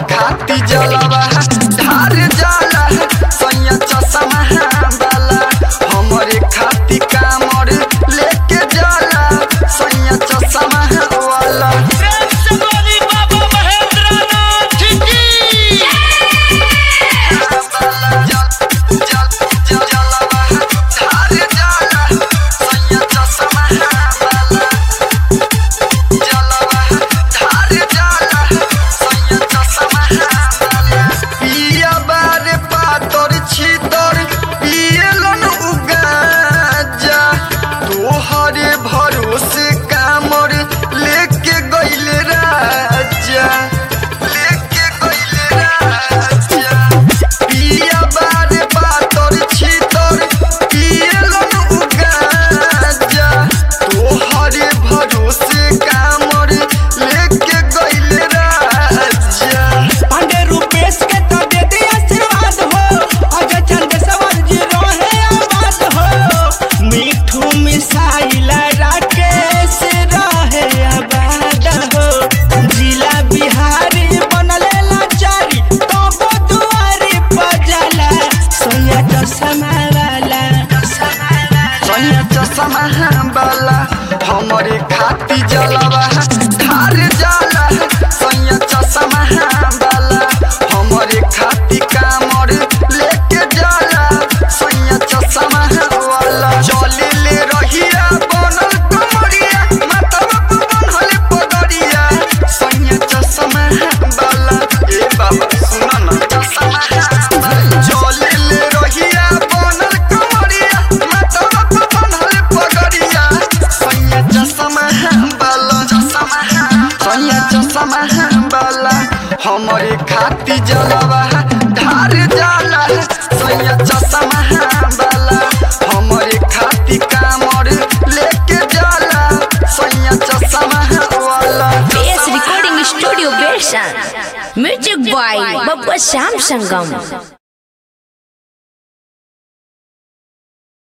खाती जलवा ढार जाला सैया चश्मा वाला हमरे खाती कामर लेके जाला सैया चश्मा वाला प्रेम से बोली बाबा महेंद्रनाथ की भरोसे कामर लेके गइले राजा लेके गइले राजा पिया बारे बातर छितर पियलन उगाजा तोहरे भरोसे कामर लेके गइले राजा पांडे रूपेश के तो दे दे आशीर्वाद हो अजय चंदेश्वर जी रोहे आबाद हो मिठू मिसाइल राकेश रहे आबाद हो जिला बिहारी बनले लाचारी तो दुआरी बजला सोया चश्मा वाला सैया चश्मा वाला हमरे खाती जलवा ढार जाला सैया चश्मा वाला हमरे खाती कामर लेके जाला सैया चश्मा वाला चले ले रहिया बनल कमरिया माथवा पर बनल पगड़िया सैया चश्मा वाला ए बाबा सुना ना चश्मा वाला चले ले रहिया बनल कमरिया माथवा पर बनल पगड़िया सैया चश्मा वाला चश्मा सैया चश्मा वाला हमरे खाती जलवा ढार जाला सैया चश्मा वाला हमरे खाती कामर लेके जाला सैया चश्मा वाला PS Recording Studio Version. Music by Babba Sam Sangam.